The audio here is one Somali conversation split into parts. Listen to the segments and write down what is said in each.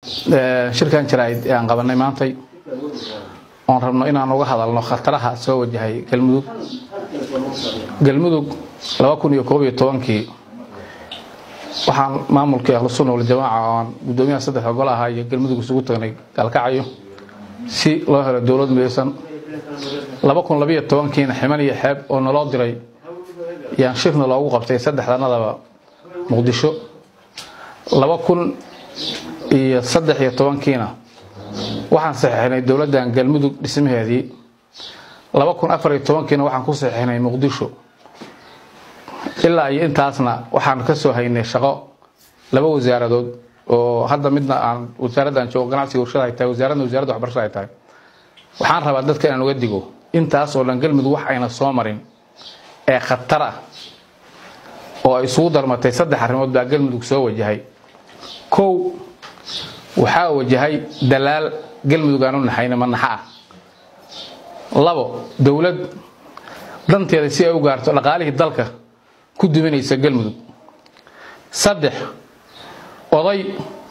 shirkan jaraa'id ee aan qabanay maantay oon rabno inaan uga hadalno khataraha soo wajahay galmudug galmudug laba kun iyo koob iyo tobankii waxaan maamulkii ahlusunna waljamaaca oo aan guddoomiyaha saddexda gol ahaa iyo galmudug isugu tagnay gaalkacayo si loo helo dowlad midaysan laba kun labiyo tobankiina ximan iyo xeeb oo naloo diray yaan shirna loogu qabtay saddexdanadaba muqdisho laba kun iyo saddex iyo tobankiina waxaan saxiixnay dowladdan galmudug dhismaheedii laba kun afar iyo tobankiina waxaan ku saxiixnay muqdisho ilaa iyo intaasna waxaan ka soo haynay shaqo laba wasaaradood oo hadda midna aan wasaaraddan joogo ganacsiga warshada ay tahay wasaaradna wasaaradda waxbarashada ay tahay waxaan rabaa dadka inaan uga digo intaas oo dhan galmudug wax ayna soo marin ee khatar ah oo ay isugu darmatay saddex arrimood baa galmudug soo wajahay kow waxaa wajahay dalaal galmudug aan u naxayna manaxa ah labo dowlad danteeda si ay u gaarto dhaqaalihii dalka ku duminaysa galmudug saddex oday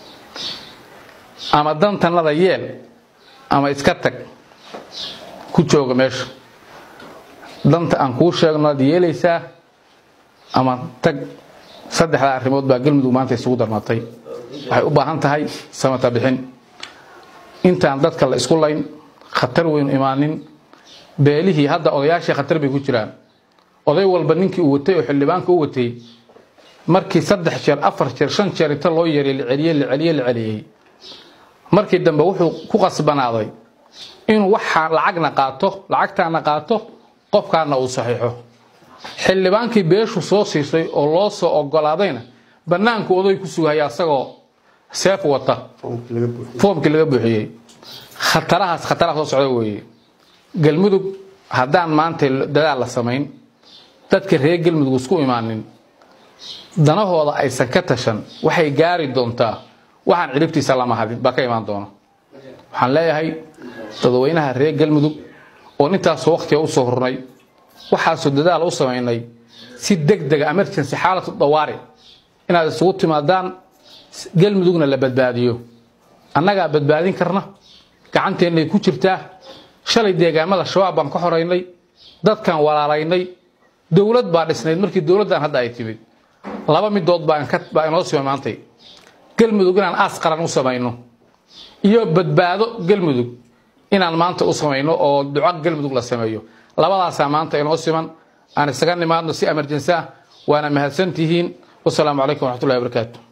ama dantanada yeel ama iska tag ku jooga meesha danta aan kuu sheegno ad yeelaysaa ama tag saddexdaa arrimood baa galmudug maanta isugu darmatay waxay u baahan tahay samata bixin intaan dadka la isku layn khatar weynu imaanin beelihii hadda odayaashii khatar bay ku jiraan oday walba ninkii uu watay oo xildhibaanka u watay markii saddex jeer afar jeer shan jeer inta loo yeeray la celiyey la celiyey la celiyey markii dambe wuxuu ku qasbanaaday inuu waxaa lacagna qaato lacagtaana qaato qofkaana uu saxiixo xildhibaankii beeshu soo siisay oo loo soo ogolaadayna bannaanku oday ku sugaya asagoo seef wata foomkii laga buuxiyey khatarahaas khataraha soo socda weeye galmudug haddaan maanta dadaal la samayn dadka reer galmudug isku imaanin danahooda aysan ka tashan waxay gaari doontaa waxaan ciribtiisa lama hadin baa ka imaan doona waxaan leeyahay dadweynaha reer galmudug oon intaasoo wakhtiga u soo hurnay waxaasoo dadaal u samaynay si deg dega emergency xaalatu dawaari inaad isugu timaadaan galmudugna la badbaadiyo annagaa badbaadin karna gacanteennay ku jirtaa shalay deegaamada shabaab baan ka xoraynay dadkaan walaalaynay dowlad baa dhisnayd markii dowladdan hadda ay timid laba midood baa inoo sima maantay galmudug inaan aas qaran u samayno iyo badbaado galmudug inaan maanta u samayno oo duco galmudug la sameeyo labadaasaa maanta inoo siman aan isaga nimaadno si emerjensi ah waana mahadsantihiin wasalaamu calaykum waraxmatullahi wabarakaatu